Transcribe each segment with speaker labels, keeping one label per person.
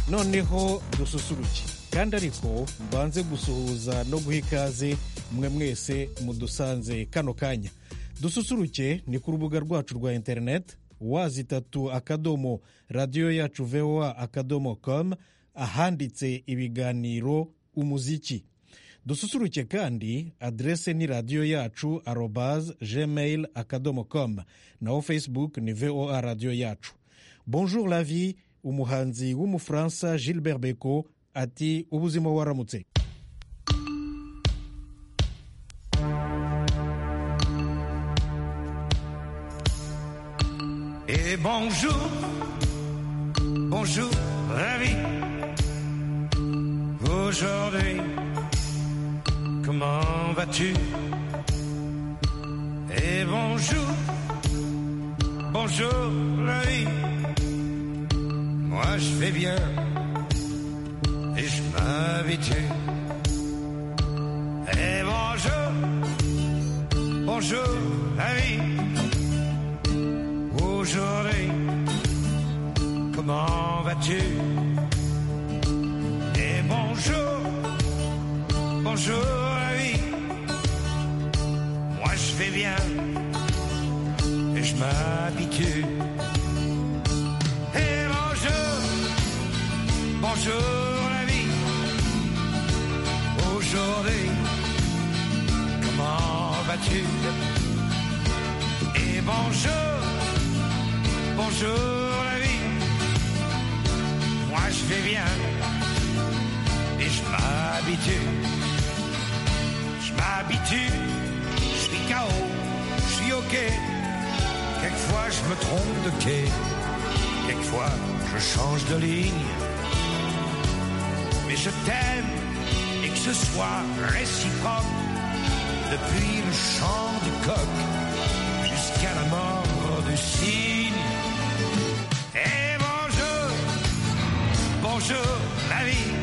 Speaker 1: noneho dususuruke kandi ariko mbanze gusuhuza no guha ikaze mwe mwese mudusanze kano kanya dususuruke ni ku rubuga rwacu rwa interineti wazitatu akadomo radiyo yacu voa akadomo komu ahanditse ibiganiro umuziki dususuruke kandi aderese ni radiyo yacu arobaze gmail akadomo komu naho facebook ni voa radiyo yacu bonjour la vie umuhanzi w'umufaransa gilbert beko ati ubuzima waramutse
Speaker 2: Et bonjour, bonjour la vie. Aujourd'hui, comment vas-tu Et bonjour, bonjour la vie. Moi je fais bien et je m'habitue. Et bonjour, bonjour la vie aujourd'hui Comment vas-tu Et bonjour Bonjour la vie Moi je vais bien Et je m'habitue Et bonjour Bonjour la vie Aujourd'hui Comment vas-tu Et bonjour Bonjour la vie, moi je vais bien et je m'habitue. Je m'habitue, je suis KO, je suis OK. Quelquefois je me trompe de quai, quelquefois je change de ligne. Mais je t'aime et que ce soit réciproque depuis le chant du coq jusqu'à la mort du cygne. Et bonjour, bonjour la vie.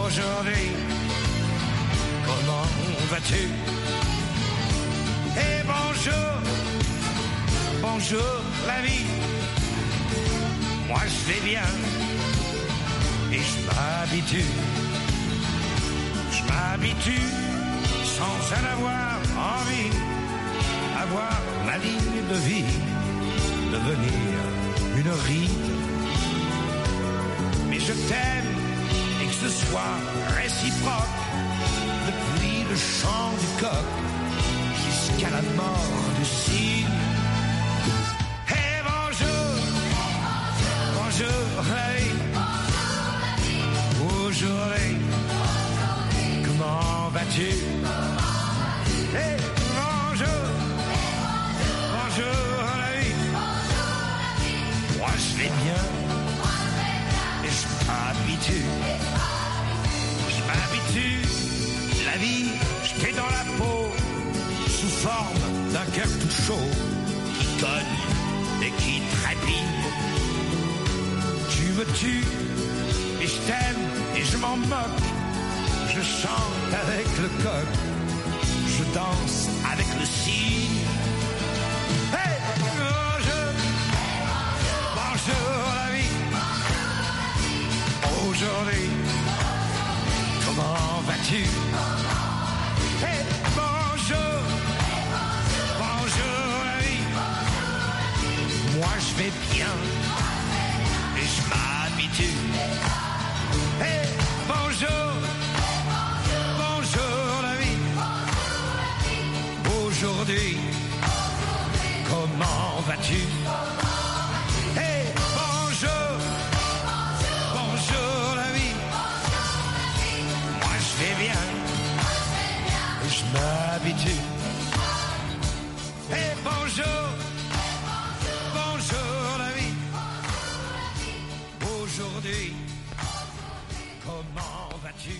Speaker 2: Aujourd'hui, comment vas-tu Et bonjour, bonjour la vie. Moi je vais bien et je m'habitue. Je m'habitue sans en avoir envie. Avoir la ligne de vie devenir une ride. Mais je t'aime et que ce soit réciproque depuis le chant du coq jusqu'à la mort du cygne. Et bonjour, bonjour, hey. Aujourd'hui, comment vas-tu? Hey, bonjour, bonjour, hey. Moi je vais bien. Et je m'habitue. Je m'habitue. La vie, je t'ai dans la peau. Sous forme d'un cœur tout chaud. Qui cogne et qui trépigne. Tu me tues. Et je t'aime et je m'en moque. Je chante avec le coq. Je danse avec le cygne. Hey, bonjour. Bonjour la vie. Aujourd'hui, comment vas-tu Hey, bonjour. Bonjour la vie. Moi je vais bien et je m'habitue. Hey, bonjour. Bonjour la vie. Aujourd'hui, comment vas-tu Hey, bonjour Bonjour la vie Moi je vais bien Et je m'habitue Hey, bonjour Bonjour la vie Aujourd'hui Comment vas-tu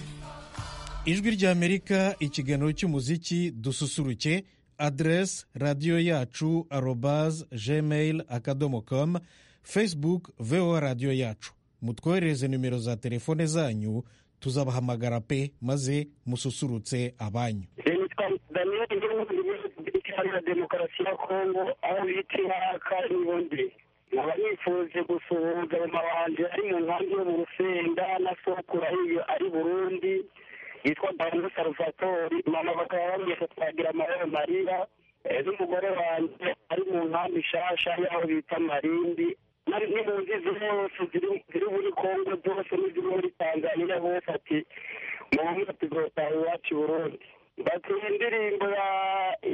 Speaker 1: ijwi ry'amerika ikiganiro cy'umuziki dususuruke aderesi radiyo yacu arobaze gmail akadomo komu facebook voa radiyo yacu mutwoherereze nimero za telefone zanyu tuzabahamagara pe maze mususurutse abanyu
Speaker 3: nitwa daniyeli ndi mu gihugu cy'iharanira demokarasi ya kongo aho bita ihaka n'ubundi nkaba nifuje gusuhuza mama wanjye ari mu nkambi yo mu rusenda na sokura iyo ari burundi yitwa dawudu saruvatori mama bakaba bamwita twagira amahoro marira n'umugore wanjye ari mu nkambi nshasha yaho bita marindi ni mu nzi zose ziri muri kongo zose n'iziri muri tanzania hose ati muhamwe tuzotaha iwacu i burundi batuye indirimbo ya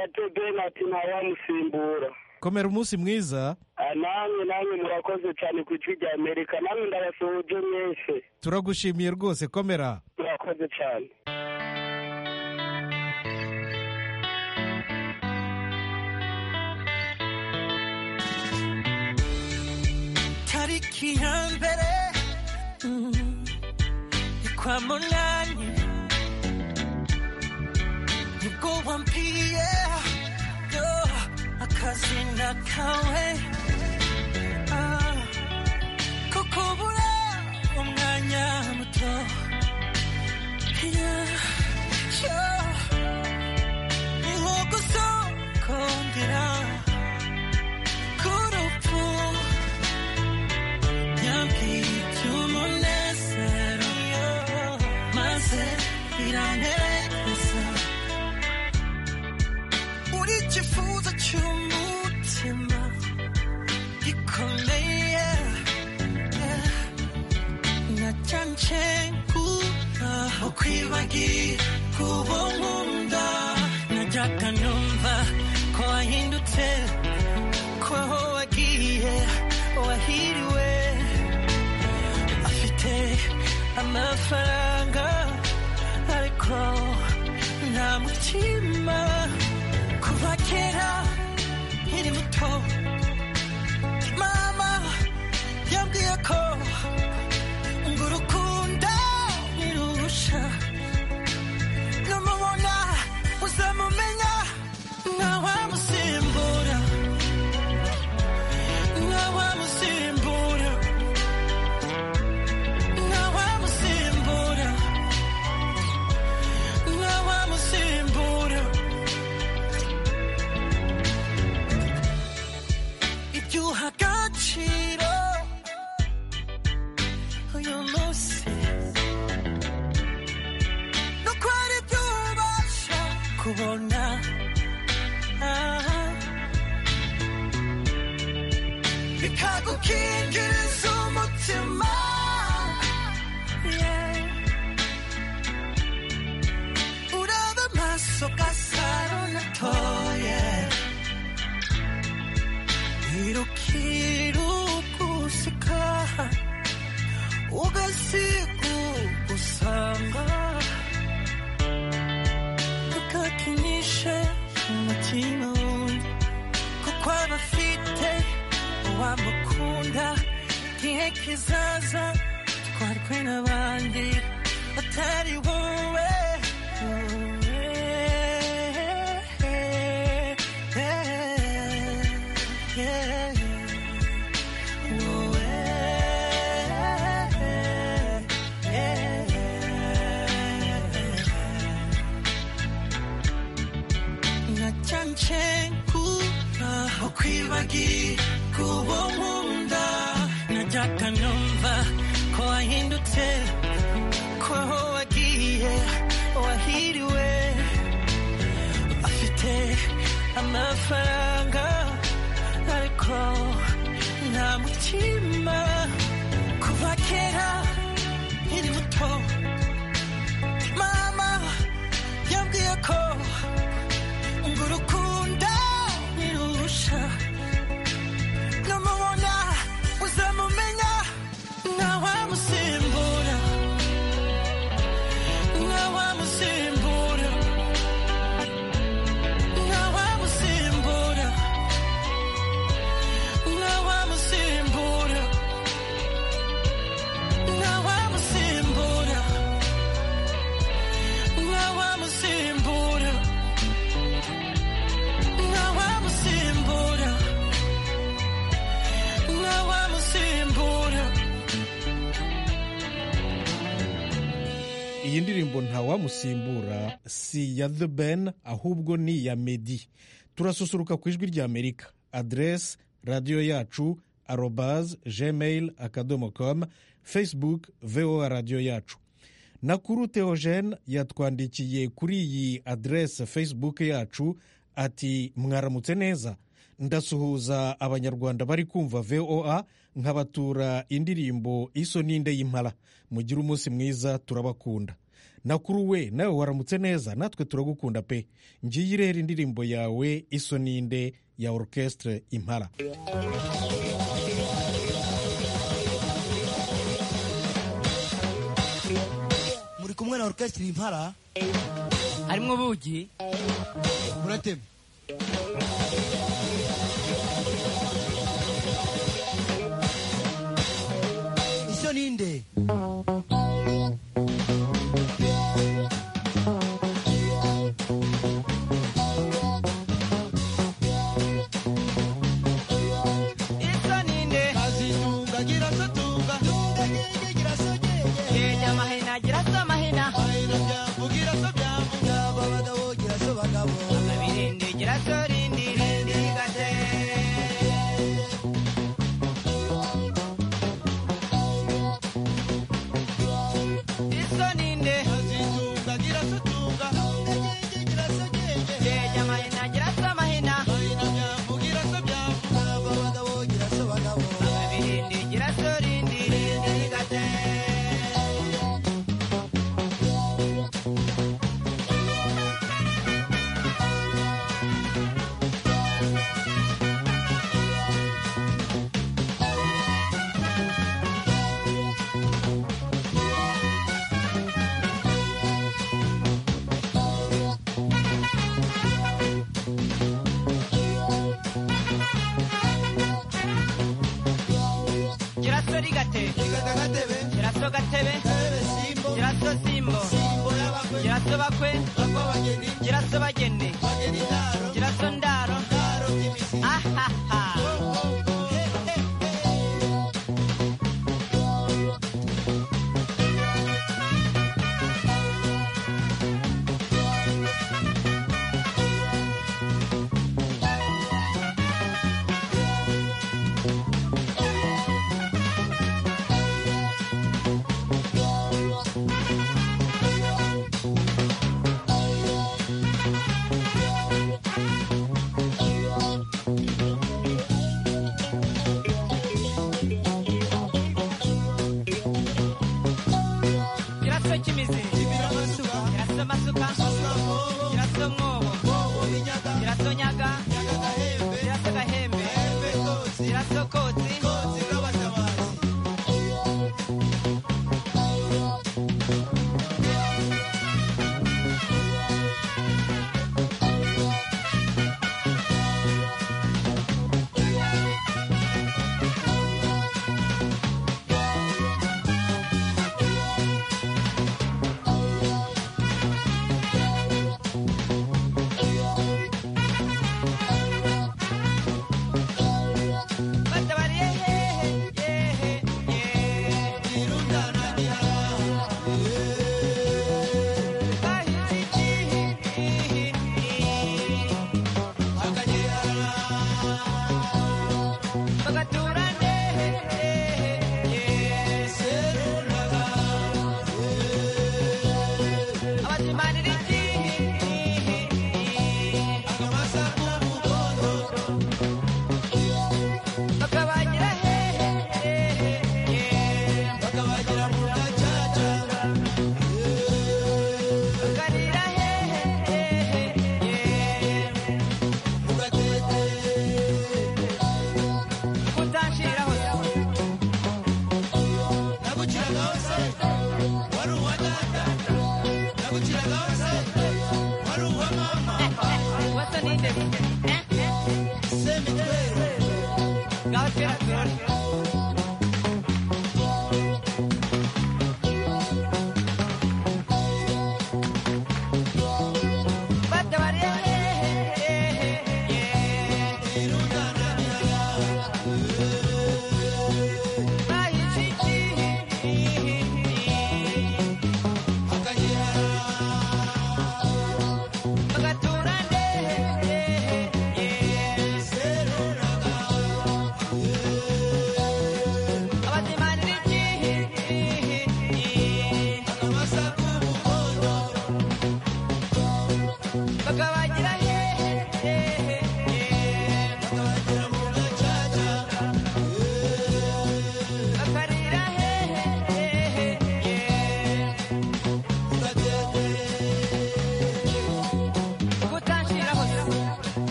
Speaker 3: ya jodeni ati ntawamusimbura
Speaker 1: komera umunsi mwiza
Speaker 3: namwe namwe murakoze cyane ku ijwi rya amerika namwe ndabasuhuje mwese
Speaker 1: turagushimiye rwose komera
Speaker 3: murakoze cyane
Speaker 4: tariki ya mbere mm, ni kwa munani nibwo wambwiye yo akazina kawe Ah, ko kubura umwanya muto Yeah, yo, ni nko gusokongera k'urupfu yambwiye iby'umunezero maze biranezeza uri ikifuzo cy'umutima gikomeye nacyo nshengura ukwibagira kuba nkunda najyaga numva ko wahindutse ko aho wagiye wahiriwe afite amafaranga ariko nta mutima kuva kera nkiri muto mama yambwiye ko ngo urukundo nirusha numubona uzamumenya ntawamusimbura ntawamusimbura ntawamusimbura ntawamusimbura ibyo uha agaciro uyu munsi ni uko ari byo ubasha kubona Ah. bikagukingiriza umutima Yeah. uraba amaso gasaro natoye irukirugusika ugasigugusanga ukakinishe umutima wundi kuko aba afite uwamukunda igihe kizaza twarwe n'abandi batari wowe nacyancengura ukwibagira kuba nkunda najyaga numva ko wahindutse ko aho wagiye wahiriwe afite amafaranga ariko nta mutima kuva kera nkiri muto mama yambwiye ko ngo urukundo ntirusha numubona uzamumenya ntawamusimbura ntawamusimbura ntawamusimbura ntawamusimbura ntawamusimbura ntawamusimbura ntawamusimbura ntawamusimbura
Speaker 1: iyi ndirimbo ntawamusimbura si ya the ben ahubwo ni iya medi turasusuruka ku ijwi rya amerika aderesi radiyo yacu arobase gmail akadomo komu facebook voa radiyo yacu nakuru teogene yatwandikiye kuri iyi aderese facebook yacu ati mwaramutse neza ndasuhuza abanyarwanda bari kumva voa nkabatura indirimbo iso n'inde y'impara mugire umunsi mwiza turabakunda nakuru we nawe waramutse neza natwe turagukunda pe ngiye irera indirimbo yawe iso n'inde ya orukesitire impara
Speaker 5: muri kumwe na orukesitiri impara
Speaker 6: harimo ubugi
Speaker 5: muratema ishyo ninde
Speaker 7: isa ninde kazitunga gira so tunga tunga gege gira so gege
Speaker 6: genya amahina gira so amahina
Speaker 7: ayira byambu gira so byambu
Speaker 5: yaba abagabo gira so bagabo
Speaker 6: abirinde gira so rindi rindi gase iso ninde
Speaker 7: kazitunga gira so tunga tunga gege gira so gege
Speaker 6: genya amahina gira so amahina
Speaker 7: ayira byambu gira so byambu
Speaker 5: yaba abagabo gira so bagabo
Speaker 6: abirinde gira so rindi rindi gase gira so rigate
Speaker 5: igata gatebe
Speaker 6: gira so gatebe
Speaker 5: ebe simbo
Speaker 6: gira so simbo
Speaker 5: simbo y'abakwe
Speaker 6: gira so bakwe
Speaker 5: bakwa bageni
Speaker 6: gira so bagene
Speaker 5: bageni ndaro
Speaker 6: gira so ndaro
Speaker 5: ndaro by'imisi
Speaker 6: ahaha
Speaker 5: Ishyo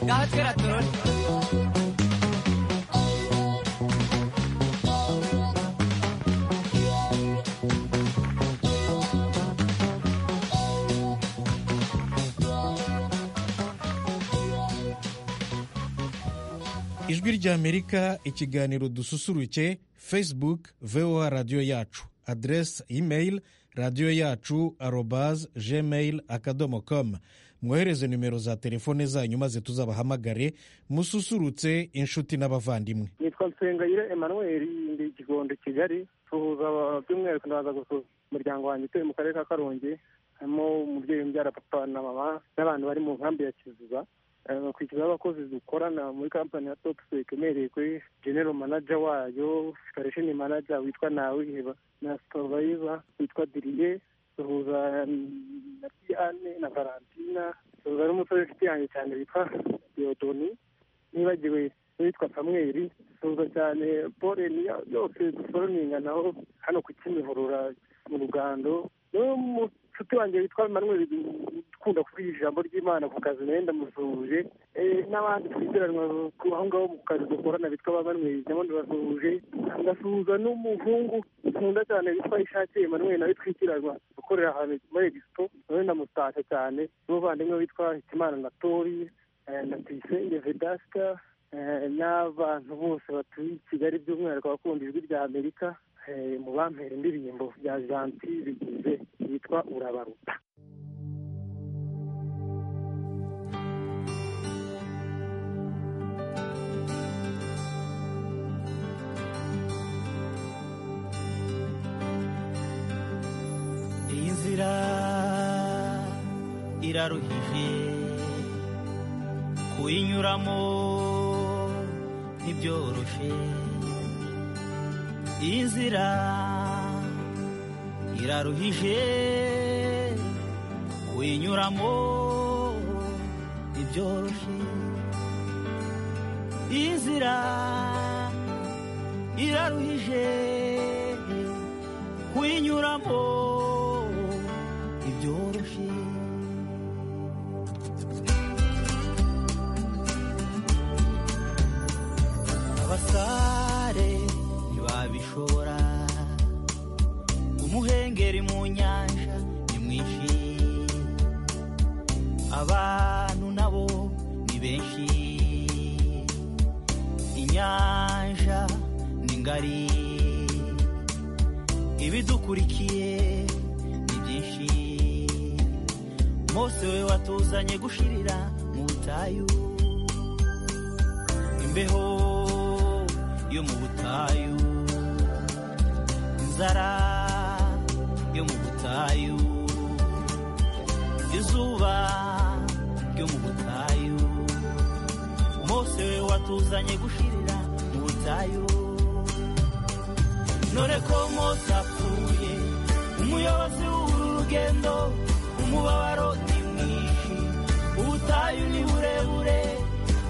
Speaker 6: ngaho twera turore
Speaker 1: ijwi ry'amerika ikiganiro dususuruke facebook voa radiyo yacu aderesi imeyili radiyo yacu arobazi gmail akadomo komu mwohereze nimero za telefone zanyu maze tuzabahamagare mususurutse inshuti n'abavandimwe
Speaker 8: nitwa nsengayire emmanuel ndi ikigondo kigali tuhuza by'umwihariko ndaza gusuza umuryango wanjye utuye mu karere ka karongi harimo umubyeyi umbyara papa na mama n'abantu bari mu nkambi ya kiziba Eh, kwishyura abakozi dukorana muri kampani ya top sec umereye kuri genero manager wayo karishini manager witwa nawiheba na supervisor witwa diriye duhuza mm, na diane na valentina duhuza n'umusore inshuti yanjye cyane witwa diodoni nibagiwe uwitwa samweli duhuza cyane paul niyo yose dusoroninganaho hano ku kimihurura mu rugando n'umushuti wanjye witwa manuel ukunda kuvuga ijambo ry'imana ku kazi nayo ndamusuhuje Eh, n'abandi twitiranwa ku- aho ngaho mu kazi dukorana bitwa ba manuel nabo ndabasuhuje ndasuhuza n'umuhungu nkunda cyane witwa ishake manuel nawe twitiranywa ukorera ahantu muri egisito nawe ndamusasha cyane n'umuvandimwe witwa hikimana na tori eh, na tuyisenge vedasita Eh, n'abantu bose batuye i kigali by'umwihariko abakunda ijwi rya amerika eh, mu bampera indirimbo bya janti bigize yitwa urabaruta
Speaker 9: iyi nzira iraruhije kuyinyuramo ntibyoroshye iyi nzira iraruhije kuyinyuramo ntibyoroshye iyi nzira iraruhije kuyinyuramo ntibyoroshye abasare ntibabishobora umuhengeri mu nyanja ni mwinshi abantu nabo ni benshi inyanja ni ngari ibidukurikiye ni byinshi mose we watuzanye gushirira mu butayu imbeho yo mu butayu inzara yo mu butayu izuba ryo mu butayu mose we watuzanye gushirira mu butayu none ko mose apfuye umuyobozi w'uru rugendo umubabaro ni mwinshi ubutayu ni burebure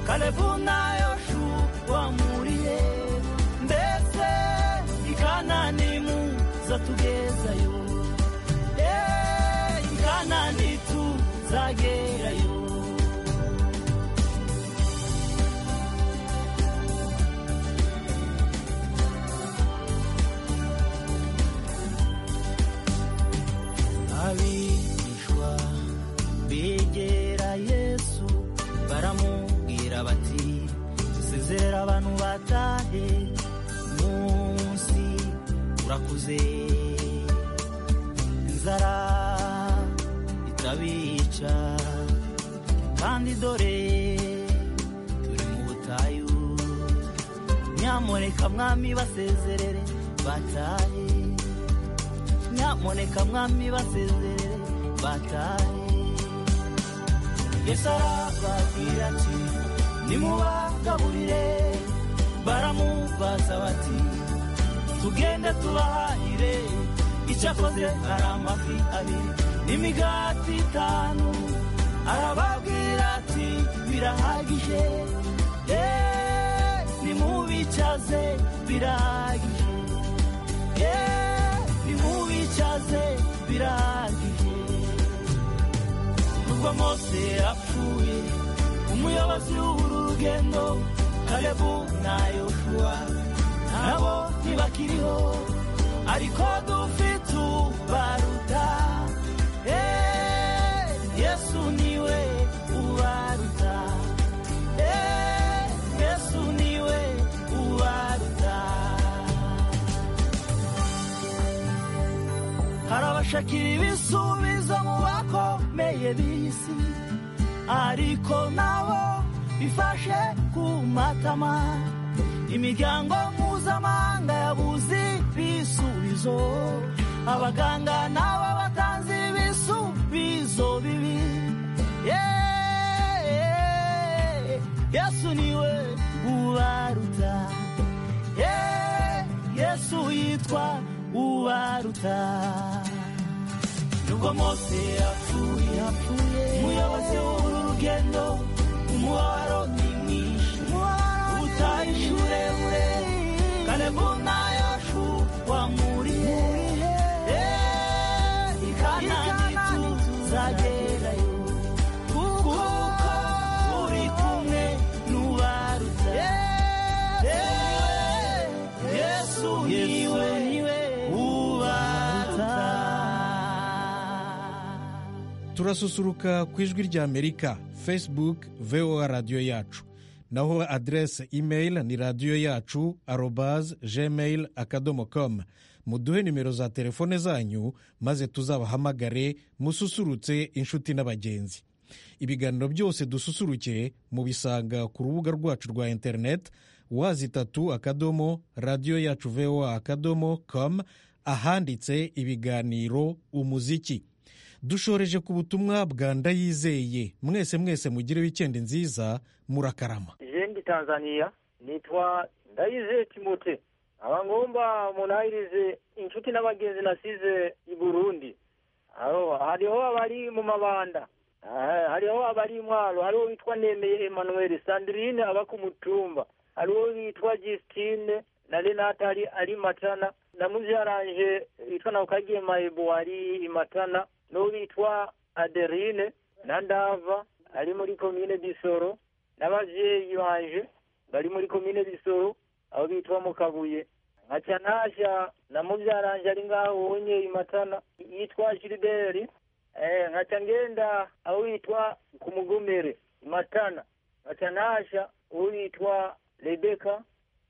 Speaker 9: kalebu na yoshu wamuriye mbese ikanani muza tugezayo Eh, ikanani tuzagerayo abigishwa begera yesu baramubwira bati sezerera abantu batahe umunsi urakuze inzara itabica kandi dore turi mu butayu nyamureka mwami basezerere batahe nyamuneka mwami basezerere batahe yesu arababwira ati nimubagaburire baramubaza bati tugende tubahahire icyo akoze hari amafi abiri n'imigati itanu arababwira ati birahagije Eh, nimubicaze birahagije Yeah, nimubicaze birangije nubwo mose apfuye umu-
Speaker 6: umuyobozi w'uru rugendo kalebu na yofuwa nabo ntibakiriho ariko dufite ubaruta Eh, yesu niwe ubaruta Eh, yesu niwe ubaruta hari abashakira ibisubizo mu bakomeye b'isi ariko nabo bifashe ku matama imiryango mpuzamahanga yabuze ibisubizo abaganga nabo batanze ibisubizo bibi Yeah, yesu niwe ubaruta Ye- yesu yitwa ubaruta nubwo mose yapfuye yapfuye umuyobozi w'uru rugendo umubabaro ni mwinshi ubutayu ni burebure kalebu na yoshu wamuriye Ye- i kanani tuzagerayo kuko uri kumwe n'ubaruta Yesu niwe ubaruta
Speaker 1: turasusuruka ku ijwi rya amerika facebook voa radiyo yacu naho aderese imeri ni radiyo yacu arobaze gmail akadomo komu muduhe nimero za telefone zanyu maze tuzabahamagare mususurutse inshuti n'abagenzi ibiganiro byose dususuruke mubisanga ku rubuga rwacu rwa interineti wazi itatu akadomo radiyo yacu voa akadomo komu ahanditse ibiganiro umuziki dushoreje ku butumwa bwa ndayizeye mwese mwese mugire wikendi nziza murakarama
Speaker 10: jendi tanzania nitwa ndayizeye timote abangomba munahirize inshuti n'abagenzi nasize i burundi Hariho- hariho abari mu mabanda Ah, hariho abari intwaro hariho witwa nemeye emmanuel sandrine aba ku mutumba hariho witwa justine na renata ari ari matana na mubyaranje witwa na kagiye mayibo ari i matana n'uwo witwa aderine na ndava ari muri komine bisoro n'ababyeyi banje bari muri komine bisoro aho bitwa mukabuye nka cyantasha na mubyaranje ari ngaho unye imatana yitwa giliberi eh, nkaca ngenda aho yitwa kumugomere imatana nkaca nasha uwo yitwa rebeka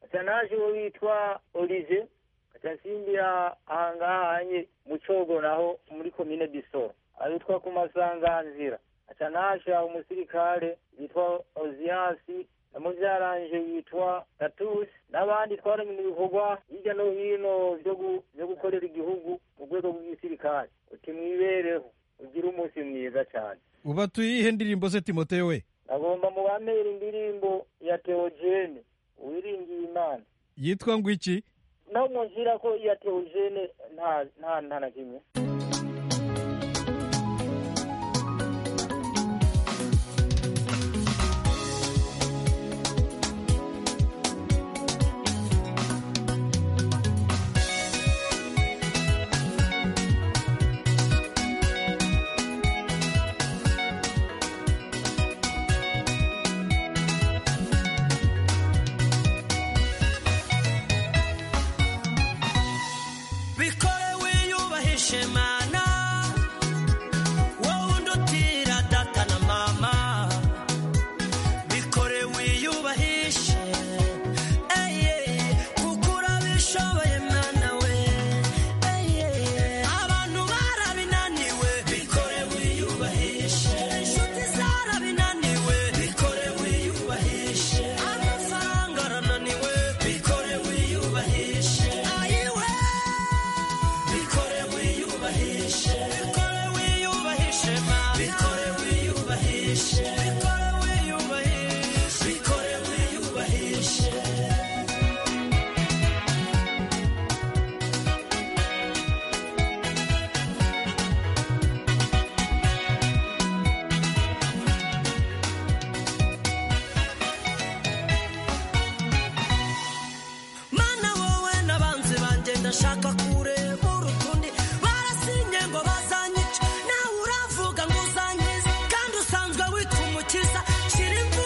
Speaker 10: nkaca nasha uwo yitwa olive nkaca nsimbira ahangaha hanye mu cogo naho muri komine bisoro aho yitwa ku masanganzira nkaca nasha umusirikare yitwa oziyasi na mubyaranje yitwa tatusi n'abandi twaramenye ibikorwa hirya no hino byo gu- byo gukorera igihugu mu rwego rw'igisirikare uti mwibereho ugire umunsi mwiza cyane
Speaker 1: uba tuyihe ndirimbo se timote we
Speaker 10: agomba mubamere indirimbo ya teogene uwiringiye imana
Speaker 1: yitwa ngo iki
Speaker 10: naho munzira ko iya teogene nta nta nta na kimwe
Speaker 6: bikore wiyubahishe mana wowe undutira data na mama bikore wiyubahishe eye kuko urabishoboye mwana we eye abantu barabinaniwe bikore wiyubahishe inshuti zarabinaniwe bikore wiyubahishe amafaranga arananiwe bikore wiyubahishe ayiwe bikore wiyubahishe bikore wiyubahishe mana bikore wiyubahishe bikore wiyubahishe bikore wiyubahishe mana wowe n'abanzi banjye ndashaka kureba urukundi barasinye ngo bazanyice nawe uravuga ngo uzankize kandi usanzwe witwa umukiza shira imvura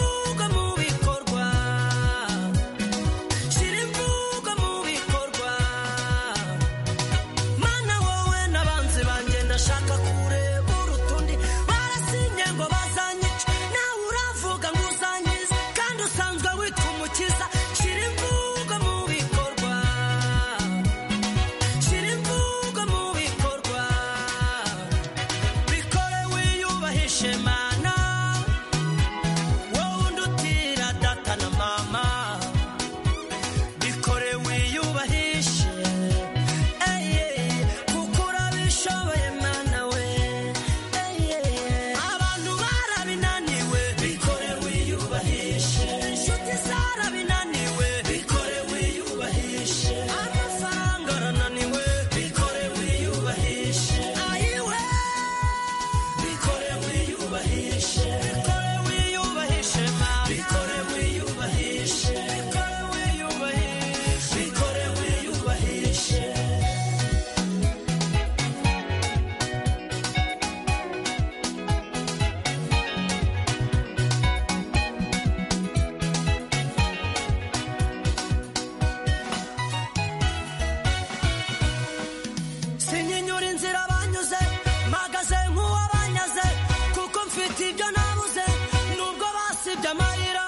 Speaker 6: amarira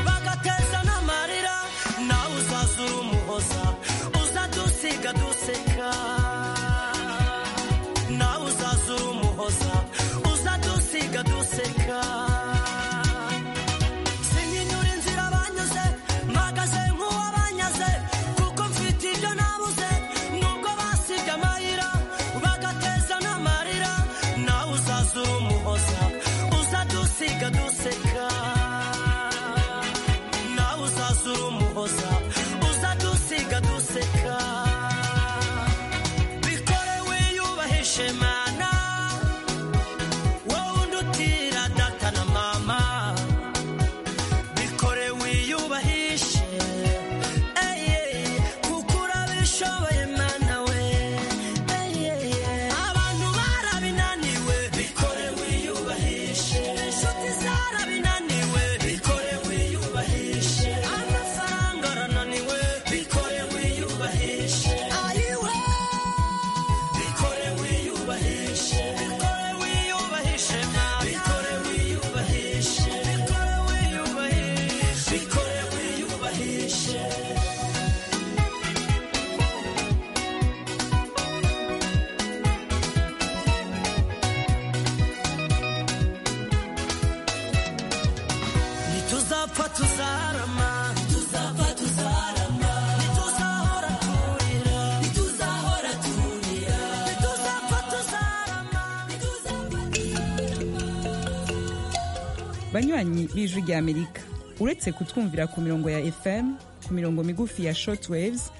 Speaker 6: bagateza n'amarira nawe uzazura umuhoza uzadusiga duseka nawe uzazura umuhoza uzadusiga duseka sinyinyura inzira banyuze mpagaze nk'uwabanyaze kuko mfite ibyo nabuze nubwo basibye amarira bagateza n'amarira nawe uzazura umuhoza uzadusiga duseka nawe uzazura umuhoza uzadusiga duseka bikore wiyubahishe mana wowe undutira data na mama bikore wiyubahishe eye kuko urabishoboye mwana we eye abantu barabinaniwe bikore wiyubahishe inshuti zarabinaniwe bikore wiyubahishe amafaranga arananiwe bikore wiyubahishe ayiwe bikore wiyubahishe bikore wiyubahishe mwana bikore wiyubahishe bikore wiyubahishe bikore wiyubahishe ntituzapfa tuzarama ntituzapfa tuzarama ntituzahora turira ntituzahora turira ntituzapfa tuzarama
Speaker 11: banywanyi b'ijwi ry'amerika uretse kutwumvira ku mirongo ya fm ku mirongo migufi ya shortwaves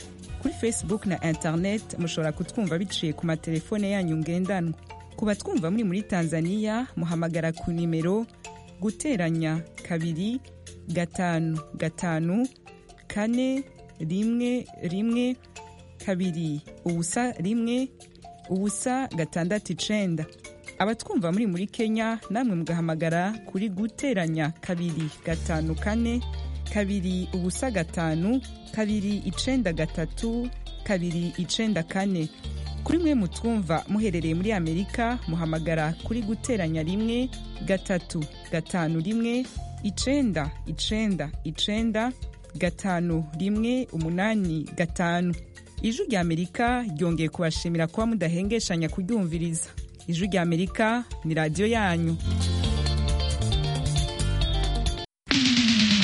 Speaker 11: kuri facebook na internet mushobora kutwumva biciye ku matelefone yanyu ngendanwa ku batwumva muri muri tanzania muhamagara ku nimero guteranya kabiri gatanu gatanu kane rimwe rimwe kabiri ubusa rimwe ubusa gatandatu icenda abatwumva muri muri kenya namwe mugahamagara kuri guteranya kabiri gatanu kane kabiri ubusa gatanu kabiri icenda gatatu kabiri icenda kane kuri mwe mutwumva muherereye muri amerika muhamagara kuri guteranya rimwe gatatu gatanu rimwe icenda icenda icenda gatanu rimwe umunani gatanu ijwi rya amerika ryongeye kubashimira kuba mudahengeshanya kuryumviriza ijwi rya amerika ni radiyo yanyu